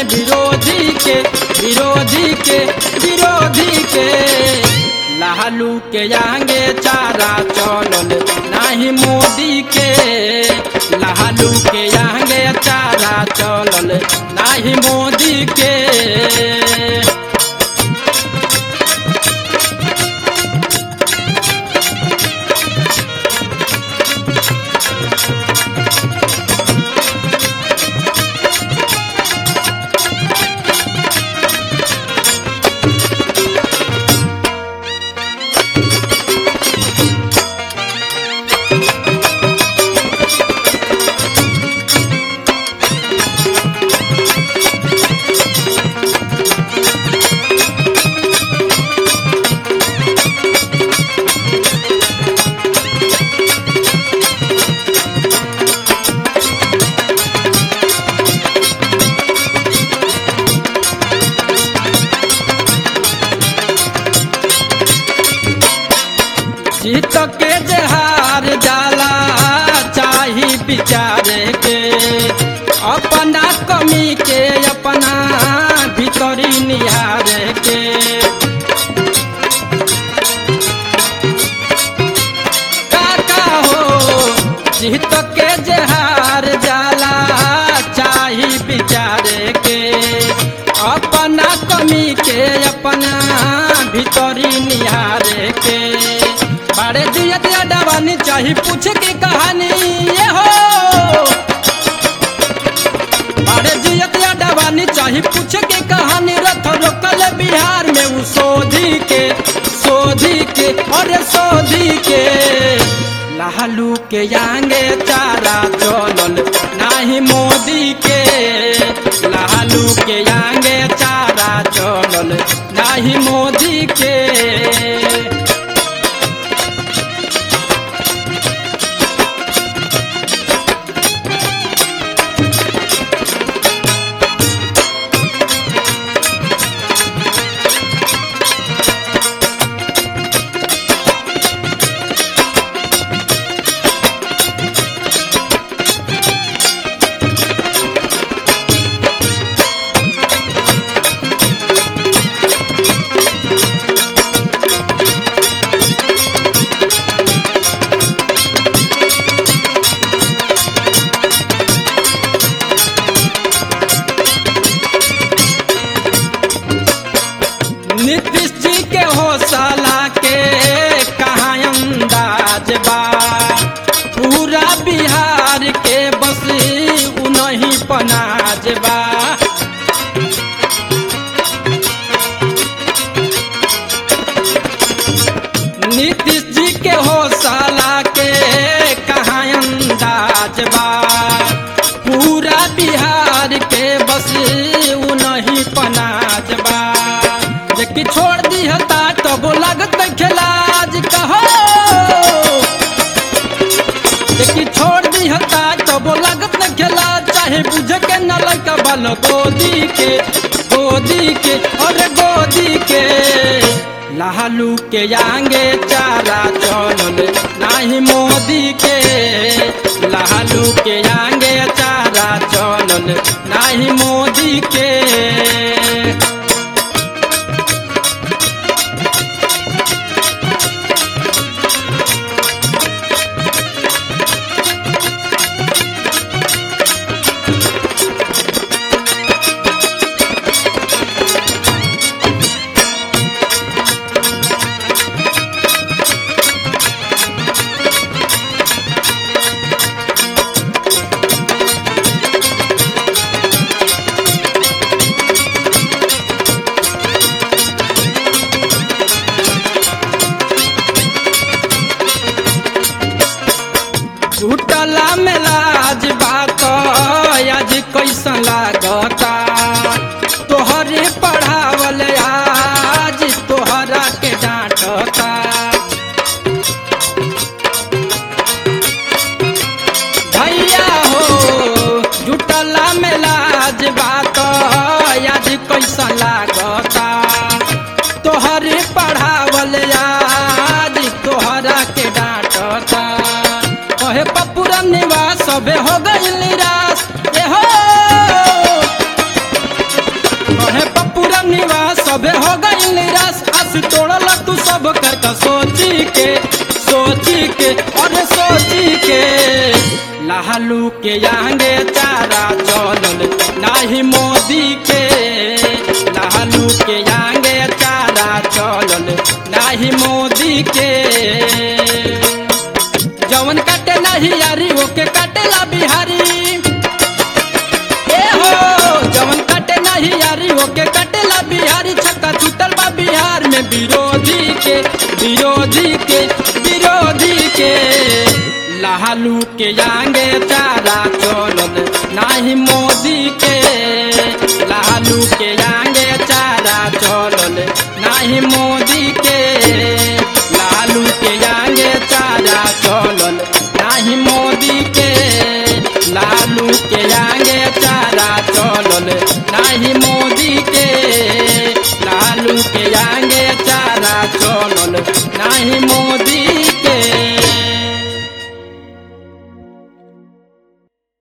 विरोधी के विरोधी के विरोधी के लालू के आगे चारा चलल नाही मोदी के लालू के आगे चारा चलल नाही मोदी के जीत के जहार जाला चाही विचारे के अपना कमी के अपना भीतरी निहारे के काका हो जीत के जहार जाला चाही विचारे के अपना कमी के अपना भीतरी निहारे के बड़े दिया दिया डबानी चाही पूछ के कहानी ये हो बड़े दिया दिया डबानी चाही पूछ के कहानी रथ रोकल बिहार में उ सोधी के सोधी के अरे सोधी के लालू के आगे चारा चलल नाही मोदी के लालू के आगे चारा चलल नाही मोदी के नीतीश जी के हौसला के कहाँ अंदाज बा पूरा बिहार के बस उनही पनाज बा नीतीश जी के हौसला के कहाँ अंदाज बा पूरा बिहार के बस उनही पनाज बा जेकि छोड़ दी हता तो वो लगत खिलाज कहो जेकि छोड़ दी हता तो वो लगत खेला चाहे बुझ के न लड़का बल गोदी के गोदी के और गोदी के लालू के आगे चारा चलल नाही मोदी के लालू के आगे चारा चलल नाही मोदी के झूठला में लाज बात आज कैसन लागता तोहरे पढ़ावल आज तोहरा के डांटता भैया हो झूठला में लाज बात आज कैसन लागता तोहरे पढ़ावल आज तोहरा के डांटता कहे पपुरा निवास सबे हो गई निराश ए हो सभे हो गई निराश आस तोड़ल तू सब कर का सोची के सोची के और सोची के लालू के आगे चारा चलल नाही मोदी के लालू के आगे चारा चलल नाही मोदी के जवन काटे नाही यारी ओके काटेला बिहारी ए हो जवन काटे नाही यारी ओके काटेला बिहारी छक्का छूटल बा बिहार में विरोधी के विरोधी के विरोधी के लालू के आगे चारा चलल नाही मोदी के लालू के आगे चारा चलल नाही मोदी के लालू के आगे चारा चलल नाही मोदी के लालू के आगे चारा चलल नाही मोदी के लालू के आगे चारा चलल नाही मोदी